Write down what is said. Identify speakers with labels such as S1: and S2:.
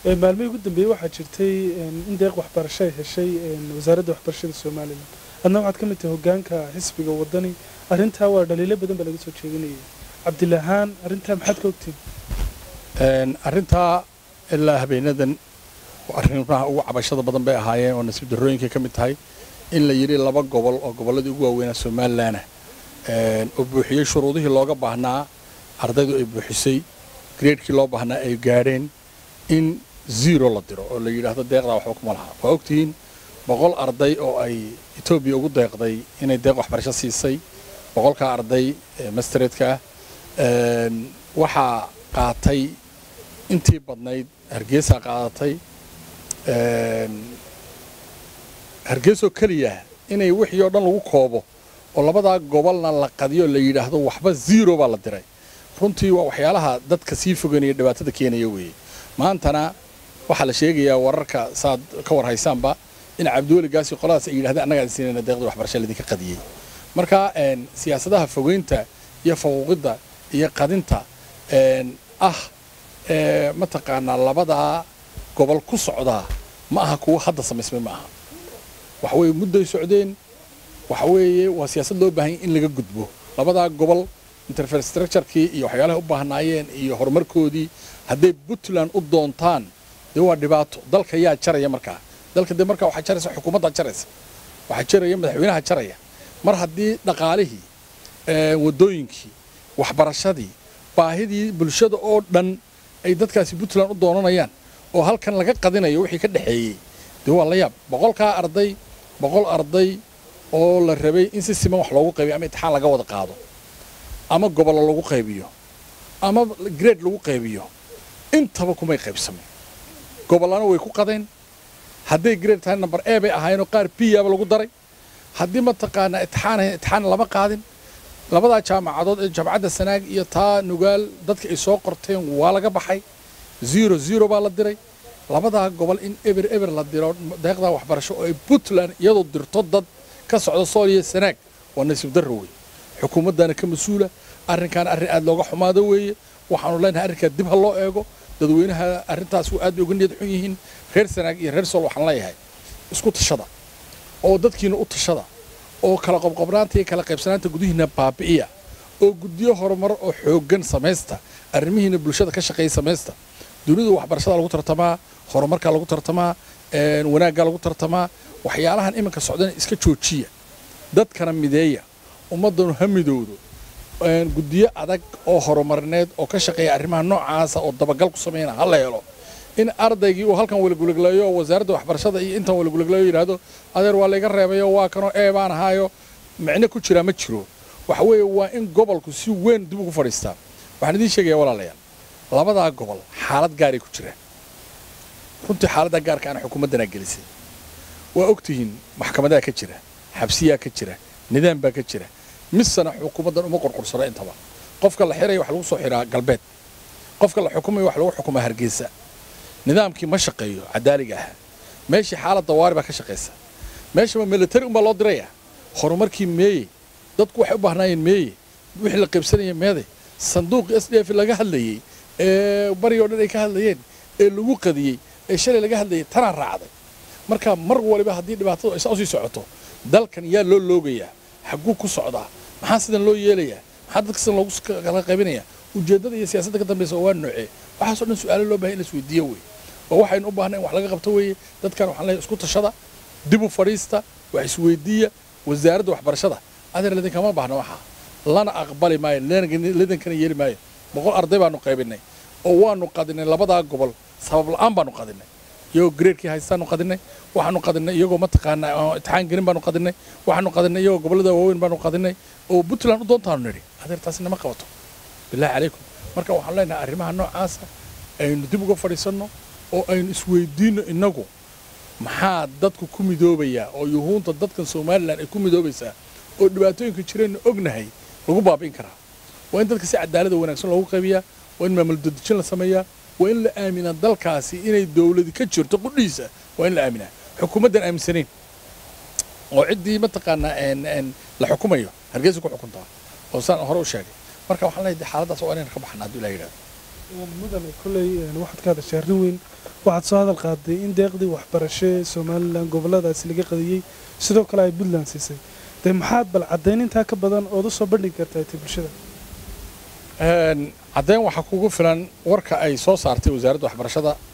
S1: maalmihii ugu dambeeyey waxaa jirtay in deeq waxbarasho ay heshay wasaaradda waxbarashada somalilan adna waxaad ka mid tahay hogaanka xisbiga wadani arrintaa waa dhaliilo badan baa laga soo jeedinayay cabdilahaan arrintaa maxaad ka ogtiin
S2: arrintaa ilaa habeenadan arrimaha ugu cabashada badan bay ahaayeen oo nasiib darrooyinkay ka mid tahay in la yidhi laba gobol oo gobolladii ugu waaweynaa somalilanna oo buuxiyey shuruudihii looga baahnaa ardaydu ay buuxisay greedkii loo baahnaa ay gaadheen in zero la diro oo la yidhaahdo deeqdaa waxba kuma laha waa ogtihiin boqol arday oo ay etoobiya ugu deeqday inay deeq waxbarasho siisay boqolkaa arday mastereedka ah waxaa qaatay intii badnayd hargeysaa qaadatay hargeysoo keliya inay wixii oo dhan lagu koobo oo labadaa gobolna la qadiyo la yidhaahdo waxba zero baa la diray runtii waa waxyaalaha dadka sii fogeynaya dhibaatada keenaya weeye maantana waxaa la sheegayaa wararka saad ka war haysaanba in cabdiweligaasi qoladaas ay yidhahdeen annagaan siinayna deeqdii waxbarasha laydinka qadiyey marka siyaasadaha fogeynta iyo faquuqidda iyo qadinta ah mataqaanaa labadaa gobol ku socdaa ma aha kuwa hadda samaysmay ma aha waxa weeye mudday socdeen waxa weeye waa siyaasad loo baahanya in laga gudbo labadaa gobol interfrastructurekii iyo waxyaalahay u baahnaayeen iyo horumarkoodii hadday puntland u doontaan dee waa dhibaato dalka yaa jaraya markaa dalka dee markaa waxaa jaraysa xukuumaddaa jaraysa waxaa jaraya madaxweynaha jaraya mar haddii dhaqaalihii waddooyinkii waxbarashadii baahidii bulshada oo dhan ay dadkaasi puntland u doonanayaan oo halkan laga qadinayo wixii ka dhexeeyey dee waa la yaab boqolkaa arday boqol arday oo la rabay in si siman wax loogu qaybiyo ama intixaan laga wada qaado ama gobollo lagu qaybiyo ama grade lagu qaybiyo intaba kumay qaybsameen gobollana way ku qadeen hadday grade tahay number a bay ahaayeenoo qaar biyaaba lagu daray haddii mataqaanaa intixaan ahayn intixaan lama qaadin labadaa jaamacadood ee jaamacadda sanaag iyo taa nugaal dadka ay soo qorteen waa laga baxay zero zero baa la diray labadaa gobol in eber eber la diro deeqdaa waxbarasho oo ay puntland iyadoo dirto dad ka socda sooliya sanaag waa nasiib darro wey xukuumaddana ka mas-uula arrinkaana arrin aad looga xumaado weeye waxaanu leenahay arrinkaa dib ha loo eego dadweynaha arrintaas aad bay uga niyad xun yihiin reer sanaag iyo reer sool waxaan leeyahay isku tashada oo dadkiina u tashada oo kala qobqobnaanta iyo kala qaybsanaanta gudihiina baabi'iya oo guddiyo horumar oo xooggan samaysta arrimihiina bulshada ka shaqeeya samaysta dunida waxbarashada lagu tartamaa horumarkaa lagu tartamaa wanaaggaa lagu tartamaa waxyaalahan iminka socdana iska joojiya dadkana mideeya ummaddanu ha midowdo guddiyo adag oo horumarineed oo ka shaqeeya arrimaha noocaasa oo dabagal ku samayna ha la helo in ardaygii uu halkan walagulagleeyo oo wasaaradda waxbarashada iyo intan walagulagleeyo yidhaahdo adeer waa layga reebayo waa kanoo ee baan ahaayo micno ku jiraa ma jiro waxa weeye waa in gobolku si weyn dib ugu fadhiistaa waxaan idiin sheegaya walaalayaal labadaa gobol xaalad gaaray ku jiraan runtii xaaladdaa gaarka ana xukuumaddanaa gelisay waa ogtihiin maxkamadaa ka jira xabsiyaa ka jira nidaam baa ka jira misana xukuumaddan uma qorqursano intaba qofka la xiraya wax lagu soo xiraa galbeed qofka la xukumaya wax lagu xukumaa hargeysa nidaamkii ma shaqeeyo cadaaliga ahaa meeshii xaalad dawaari baa ka shaqaysa meeshaba militari unbaa loo diraya horumarkii meeye dadku waxay u baahnaayeen meeye wixii la qaybsanaya meede sanduuqii s d f laga hadlayey ee barigoo dhan ay ka hadlayeen ee lagu qadiyey ee shalay laga hadlayay tanaa raacday marka mar waliba haddii dhibaatadu ay saa usii socoto dalkan yaa loo loogayaa xagguu ku socdaa maxaa sidan loo yeelayaa maxaa dadka sidan loogu kala qaybinayaa ujeeddada iyo siyaasadda ka dambaysa waa noocee waxaasoo dhan su-aalo loo bahay in la isweydiiyo wey oo waxaynu u baahnay in wax laga qabto weeye dadkan waxaan leeyahay isku tashada dib u fadhiista wax isweydiiya wasaaradda waxbarashada adeer lidinkama baahna waxaa lana aqbali maayo lidinkana yeeli maayo boqol arday baanu qaybinay oo waanu qadinay labadaa gobol sabab la-aan baanu qadinay iyagoo graedkii haystaanu qadinay waxaanu qadinay iyagoo mataqaanaa intixaan gelin baanu qadinay waxaanu qadinay iyagoo gobollada waaweyn baanu qadinay oo puntland u doontaanu nidhi adeer taasi nama qabato billahi calaykum marka waxaan leenahay arrimaha noocaasa aynu dib uga fadhiisanno oo aynu isweydiinno innagu maxaa dadku ku midoobayaa oo yuhuunta dadkan somalilan ay ku midoobaysaa oo dhibaatooyinka jireenna ognahay lagu baabi'in karaa waa in dadka si cadaalada wanaagsan loogu qaybiyaa waa in maamul dadejin la sameeyaa waa in la aaminaa dalkaasi inay dowladi ka jirto qudhiisa waa in la aaminaa xukuumaddan aaminsanayn oo ciddii mataqaanaa la xukumayo hargeysa ku xukuntaa oo saan hore u sheegay marka waxaan leeyahay xaaladaas waa inayna ka baxna hadduu ilaah yidhahdo
S1: mudane kolley waxaad ka hadashay arrin weyn waxaad soo hadal qaaday in deeqdii waxbarasho ee somalilan goboladaasi laga qadiyey sidoo kale ay puntland siisay dee maxaad bal caddayn intaa ka badan ood u soo bandhigi kartaa ti bulshada
S2: caddayn waxaa kugu filan warka ay soo saartay wasaaradda waxbarashada